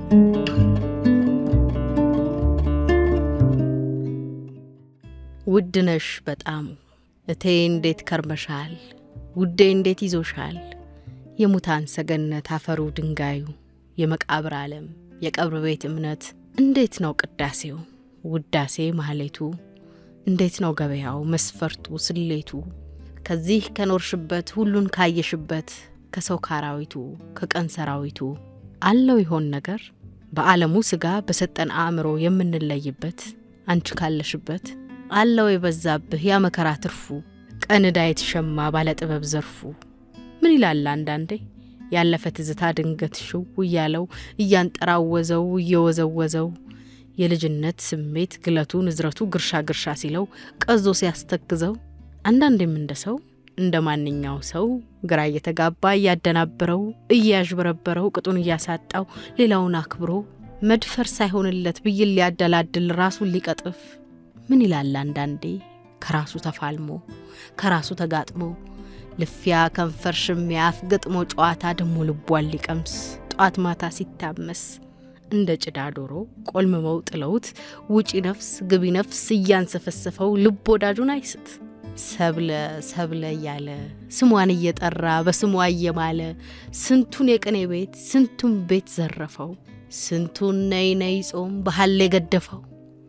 ውድነሽ በጣም እቴ እንዴት ከርመሻል? ውዴ እንዴት ይዞሻል? የሙታን ሰገነት አፈሩ ድንጋዩ የመቃብር ዓለም የቀብር ቤት እምነት እንዴት ነው ቅዳሴው ውዳሴ ማህሌቱ እንዴት ነው ገበያው መስፈርቱ ስሌቱ ከዚህ ከኖርሽበት ሁሉን ካየሽበት ከሰው ካራዊቱ ከቀን ሰራዊቱ አለው ይሆን ነገር በዓለሙ ሥጋ በሰጠን አእምሮ የምንለይበት አንቺ ካለሽበት አለው የበዛብህ ያ መከራ ትርፉ ቀን ዕዳ የተሸማ ባለጥበብ ዘርፉ ምን ይላል አንዳንዴ ያለፈ ትዝታ ድንገት ሽው እያለው እያንጠራወዘው እየወዘወዘው የልጅነት ስሜት ግለቱ ንዝረቱ ግርሻ ግርሻ ሲለው ቀዞ ሲያስተክዘው አንዳንዴም እንደ ሰው እንደ ማንኛው ሰው ግራ እየተጋባ እያደናበረው እያዥበረበረው ቅጡን እያሳጣው ሌላውን አክብሮ መድፈር ሳይሆንለት ብይን ሊያደላድል ራሱን ሊቀጥፍ ምን ይላል አንዳንዴ ከራሱ ተፋልሞ ከራሱ ተጋጥሞ ልፊያ ከንፈር ሽሚያ አፍ ገጥሞ ጨዋታ ደሞ ልቧን ሊቀምስ ጧት ማታ ሲታመስ እንደ ጭዳ ዶሮ ቆልምመው ጥለውት ውጪ ነፍስ ግቢ ነፍስ እያንሰፈሰፈው ልብ ወዳጁን አይስት ሰብለ ሰብለ እያለ ስሟን እየጠራ በስሟ እየማለ ስንቱን የቅኔ ቤት ስንቱን ቤት ዘረፈው ስንቱን ነይ ነይ ጾም ባህል የገደፈው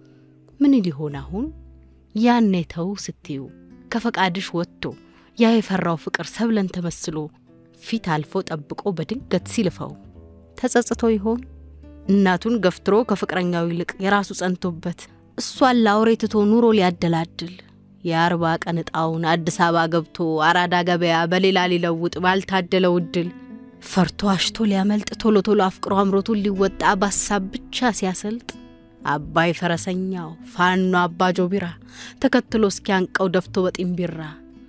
ምን ሊሆን አሁን ያኔ ተው ስትዩ ከፈቃድሽ ወጥቶ ያ የፈራው ፍቅር ሰብለን ተመስሎ ፊት አልፎ ጠብቆ በድንገት ሲልፈው ተጸጽቶ ይሆን እናቱን ገፍትሮ ከፍቅረኛው ይልቅ የራሱ ጸንቶበት እሷን ለአውሬ ትቶ ኑሮ ሊያደላድል የአርባ ቀን ዕጣውን አዲስ አበባ ገብቶ አራዳ ገበያ በሌላ ሊለውጥ ባልታደለው እድል ፈርቶ አሽቶ ሊያመልጥ ቶሎ ቶሎ አፍቅሮ አምሮቱን ሊወጣ በሀሳብ ብቻ ሲያሰልጥ አባይ ፈረሰኛው ፋኖ አባ ጆቢራ ተከትሎ እስኪያንቀው ደፍቶ በጢምቢራ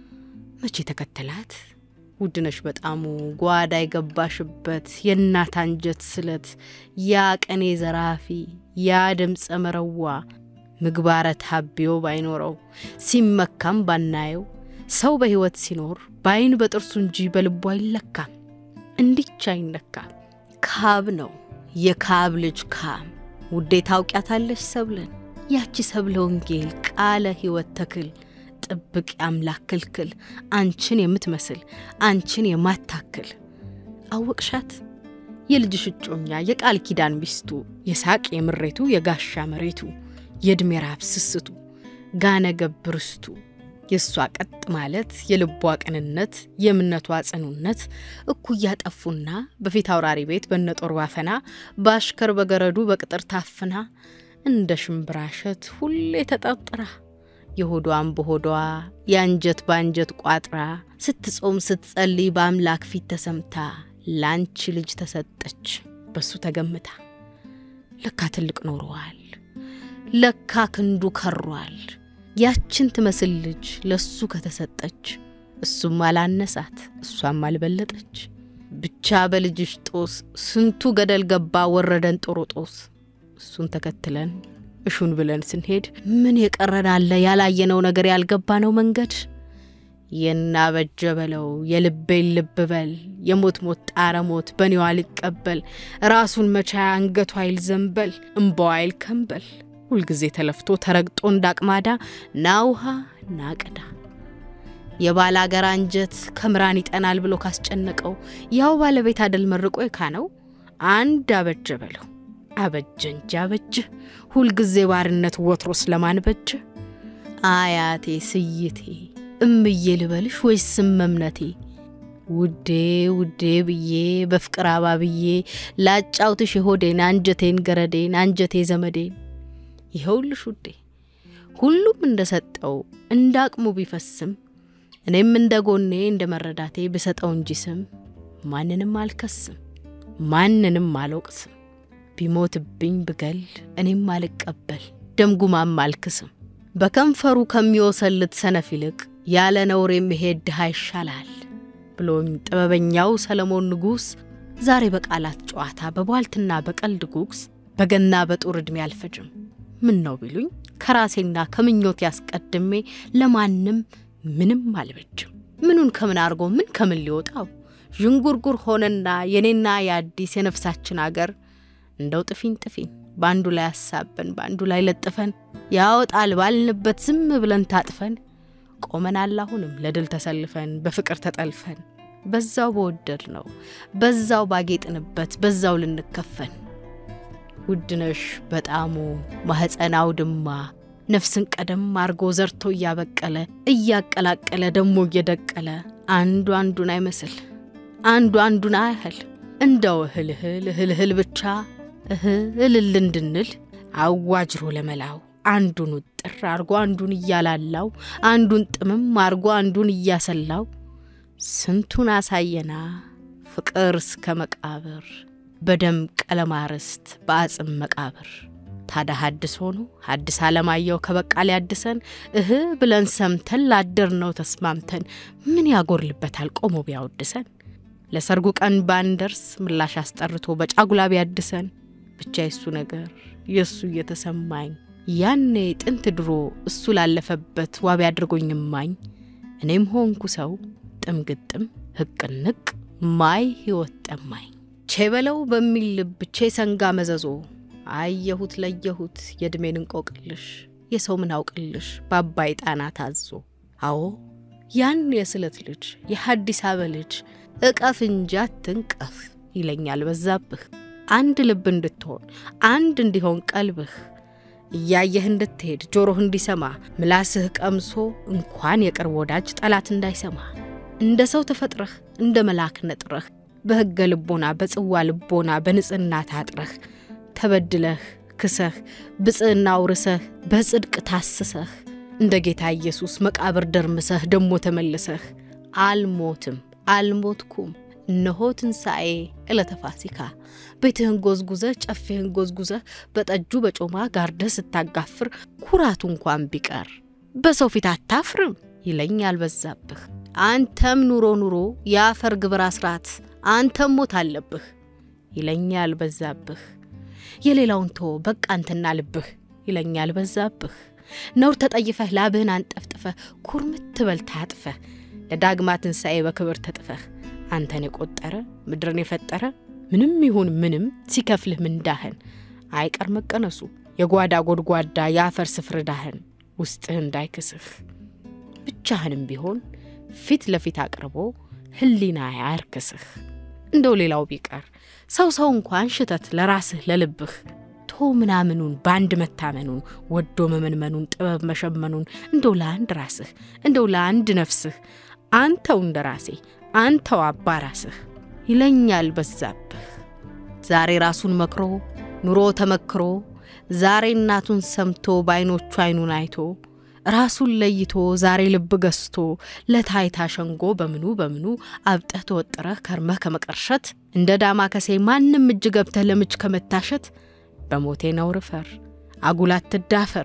መቼ ተከተላት ውድነሽ በጣሙ ጓዳ የገባሽበት የእናት አንጀት ስለት ያ ቀኔ ዘራፊ ያ ድምፀ መረዋ ምግባረ ታቢዮ ባይኖረው ሲመካም ባናየው ሰው በሕይወት ሲኖር በአይን በጥርሱ እንጂ በልቡ አይለካም። እንዲች አይነካ ካብ ነው የካብ ልጅ ካም ውዴ ታውቂያታለሽ ሰብለን ያቺ ሰብለ ወንጌል ቃለ ሕይወት ተክል ጥብቅ የአምላክ ክልክል አንቺን የምትመስል አንቺን የማታክል አወቅሻት የልጅሽ እጮኛ የቃል ኪዳን ሚስቱ የሳቅ የምሬቱ የጋሻ መሬቱ የዕድሜ ራብ ስስቱ ጋነ ገብርስቱ የእሷ ቀጥ ማለት የልቧ ቅንነት የእምነቷ ጽኑነት እኩያ ጠፉና በፊት አውራሪ ቤት በነጦር ባፈና በአሽከር በገረዱ በቅጥር ታፍና እንደ ሽምብራሸት ሁሌ ተጠርጥራ የሆዷን በሆዷ የአንጀት በአንጀት ቋጥራ ስትጾም ስትጸልይ በአምላክ ፊት ተሰምታ ለአንቺ ልጅ ተሰጠች በሱ ተገምታ ለካ ትልቅ ኖረዋል ለካ ክንዱ ከሯል ያችን ትመስል ልጅ ለሱ ከተሰጠች እሱም አላነሳት እሷም አልበለጠች ብቻ በልጅሽ ጦስ ስንቱ ገደል ገባ ወረደን ጦሮጦስ እሱን ተከትለን እሹን ብለን ስንሄድ ምን የቀረን አለ ያላየነው ነገር ያልገባነው መንገድ የና በጀ በለው የልቤን ልብ በል የሞት ሞት ጣረ ሞት በኔዋ ሊቀበል ራሱን መቻያ አንገቱ አይል ዘንበል እምባዋ አይል ከንበል ሁልጊዜ ተለፍቶ ተረግጦ እንዳቅማዳ ናውሃ ናቅዳ የባለ አገር አንጀት ከምራን ይጠናል ብሎ ካስጨነቀው ያው ባለቤት አደል መርቆ የካነው አንድ አበጀ በለው አበጀ እንጂ አበጀ ሁልጊዜ ባርነት ወትሮ ስለማን በጀ አያቴ ስይቴ እምዬ ልበልሽ ወይስ እመምነቴ ውዴ ውዴ ብዬ በፍቅር አባብዬ ላጫውትሽ የሆዴን አንጀቴን ገረዴን አንጀቴ ዘመዴን ይኸውልሽ ውዴ ሁሉም እንደ ሰጠው እንደ አቅሙ ቢፈስም እኔም እንደ ጎኔ እንደ መረዳቴ ብሰጠው እንጂ ስም ማንንም አልከስም ማንንም አልወቅስም ቢሞትብኝ ብገል እኔም አልቀበል ደምጉማም አልክስም በከንፈሩ ከሚወሰልት ሰነፍ ይልቅ ያለ ነውር የሚሄድ ድሃ ይሻላል ብሎኝ ጥበበኛው ሰለሞን ንጉሥ ዛሬ በቃላት ጨዋታ በቧልትና በቀልድ ጉግስ በገና በጡር ዕድሜ አልፈጅም ምን ነው ቢሉኝ ከራሴና ከምኞት ያስቀድሜ ለማንም ምንም አልበጅም። ምኑን ከምን አድርጎ ምን ከምን ሊወጣው ዥንጉርጉር ሆነና የኔና የአዲስ የነፍሳችን አገር እንደው ጥፊን ጥፊን በአንዱ ላይ አሳበን በአንዱ ላይ ለጥፈን ያወጣል ባልንበት ዝም ብለን ታጥፈን ቆመናል አሁንም ለድል ተሰልፈን በፍቅር ተጠልፈን በዛው በወደድ ነው በዛው ባጌጥንበት በዛው ልንከፈን ውድነሽ በጣሙ ማኅፀን አውድማ ነፍስን ቀደም አርጎ ዘርቶ እያበቀለ እያቀላቀለ ደሞ እየደቀለ አንዱ አንዱን አይመስል አንዱ አንዱን አያህል እንደው እህል እህል እህል እህል ብቻ እህል እንድንል አዋጅሮ ለመላው አንዱን ውጥር አርጎ አንዱን እያላላው አንዱን ጥምም አርጎ አንዱን እያሰላው ስንቱን አሳየና ፍቅር እስከ መቃብር በደም ቀለም አርስት በአጽም መቃብር ታዳ ሀድስ ሆኖ ሀድስ አለማየሁ ከበቃ ሊያድሰን እህ ብለን ሰምተን ላደር ነው ተስማምተን ምን ያጎርልበታል ቆሞ ቢያወድሰን ለሰርጉ ቀን ባንደርስ ምላሽ አስጠርቶ በጫጉላ ቢያድሰን ብቻ የሱ ነገር የእሱ እየተሰማኝ ያኔ ጥንት ድሮ እሱ ላለፈበት ዋቢ አድርጎኝማኝ እኔም ሆንኩ ሰው ጥምግጥም ህቅንቅ ማይ ሕይወት ጠማኝ ቼ በለው በሚል ልብ ቼ ሰንጋ መዘዞ አየሁት ለየሁት የዕድሜን እንቆቅልሽ የሰው ምን አውቅልሽ በአባይ ጣና ታዞ አዎ ያን የስለት ልጅ የሐዲስ አበ ልጅ እቀፍ እንጂ አትንቀፍ ይለኛል በዛብህ አንድ ልብ እንድትሆን አንድ እንዲሆን ቀልብህ እያየህ እንድትሄድ ጆሮህ እንዲሰማ ምላስህ ቀምሶ እንኳን የቅርብ ወዳጅ ጠላት እንዳይሰማ እንደ ሰው ተፈጥረህ እንደ መልአክ ነጥረህ በሕገ ልቦና በጽዋ ልቦና በንጽህና ታጥረህ ተበድለህ ክሰህ ብጽዕና አውርሰህ በጽድቅ ታስሰህ እንደ ጌታ ኢየሱስ መቃብር ደርምሰህ ደሞ ተመልሰህ አልሞትም አልሞትኩም እነሆ ትንሣኤ ዕለተ ፋሲካ ቤትህን ጎዝጉዘህ ጨፌህን ጎዝጉዘህ በጠጁ በጮማ ጋርደህ ስታጋፍር ኩራቱ እንኳን ቢቀር በሰው ፊት አታፍርም ይለኛል በዛብህ። አንተም ኑሮ ኑሮ የአፈር ግብር አስራት አንተም ሞት አለብህ ይለኛል በዛብህ። የሌላውን ቶ በቃ አንተና ልብህ ይለኛል በዛብህ። ነውር ተጠይፈህ ላብህን አንጠፍጥፈህ ኩርምት በል ታጥፈህ ለዳግማ ትንሣኤ በክብር ተጥፈህ አንተን የቆጠረ ምድርን የፈጠረ ምንም ይሁን ምንም ሲከፍልህ ምንዳህን አይቀር መቀነሱ የጓዳ ጎድጓዳ የአፈር ስፍርዳህን ውስጥህ እንዳይክስህ ብቻህንም ቢሆን ፊት ለፊት አቅርቦ ሕሊና አያርክስህ። እንደው ሌላው ቢቀር ሰው ሰው እንኳን ሽተት ለራስህ ለልብህ ቶ ምናምኑን በአንድ መታመኑን ወዶ መመንመኑን ጥበብ መሸመኑን እንደው ለአንድ ራስህ እንደው ለአንድ ነፍስህ አንተው እንደ ራሴ አንተው አባ ራስህ ይለኛል በዛብህ። ዛሬ ራሱን መክሮ ኑሮ ተመክሮ ዛሬ እናቱን ሰምቶ በዐይኖቹ ዐይኑን አይቶ ራሱን ለይቶ ዛሬ ልብ ገዝቶ ለታይታ ሸንጎ በምኑ በምኑ አብጠህ ተወጥረህ ከርመህ ከመቀርሸት እንደ ዳማ ከሴ ማንም እጅ ገብተህ ለምች ከመታሸት በሞቴ ነውር ፈር አጉላት ትዳፈር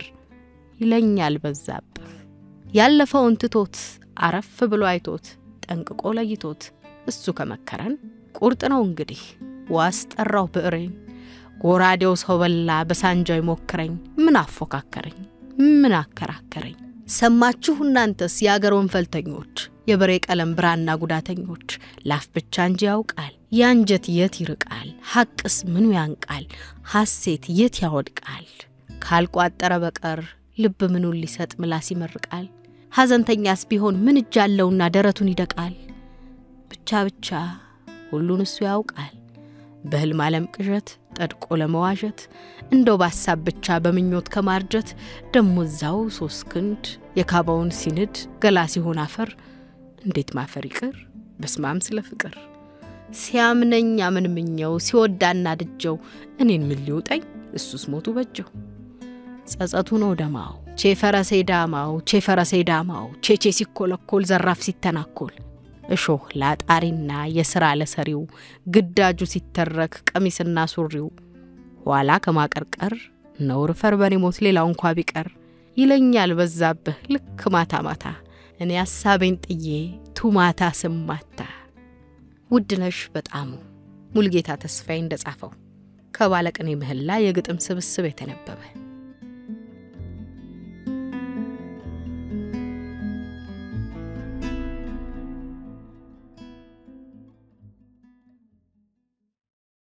ይለኛል በዛብህ። ያለፈውን ትቶት አረፍ ብሎ አይቶት ጠንቅቆ ለይቶት እሱ ከመከረን ቁርጥ ነው እንግዲህ ዋስ ጠራው ብዕሬን ጎራዴው ሰው በላ በሳንጃው ይሞክረኝ ምን አፎካከረኝ ምን አከራከረኝ? ሰማችሁ እናንተስ የአገር ወንፈልተኞች የበሬ ቀለም ብራና ጉዳተኞች ላፍ ብቻ እንጂ ያውቃል ያንጀት የት ይርቃል ሐቅስ ምኑ ያንቃል ሐሴት የት ያወድቃል ካልቋጠረ በቀር ልብ ምኑን ሊሰጥ ምላስ ይመርቃል ሐዘንተኛስ ቢሆን ምን እጅ አለውና ደረቱን ይደቃል ብቻ ብቻ ሁሉን እሱ ያውቃል በሕልም ዓለም ቅዠት ጠድቆ ለመዋዠት እንደው ባሳብ ብቻ በምኞት ከማርጀት ደሞ እዛው ሶስት ክንድ የካባውን ሲንድ ገላ ሲሆን አፈር እንዴት ማፈር ይቅር በስማም ስለ ፍቅር ሲያምነኝ አመንምኘው ሲወዳና ድጀው እኔን ምን ሊውጠኝ እሱስ ሞቱ በጀው ጸጸቱ ነው ደማው ቼ ፈረሴ ዳማው ቼ ፈረሴ ዳማው ቼቼ ሲኮለኮል ዘራፍ ሲተናኮል እሾህ ላጣሪና የሥራ ለሰሪው ግዳጁ ሲተረክ ቀሚስና ሱሪው ኋላ ከማቀርቀር ነውር ፈር በኔ ሞት ሌላው እንኳ ቢቀር ይለኛል በዛብህ ልክ ማታ ማታ እኔ ሐሳቤን ጥዬ ቱማታ ስማታ። ውድነሽ በጣሙ ሙልጌታ ተስፋዬ እንደጻፈው ከባለቅኔ ምህላ የግጥም ስብስብ የተነበበ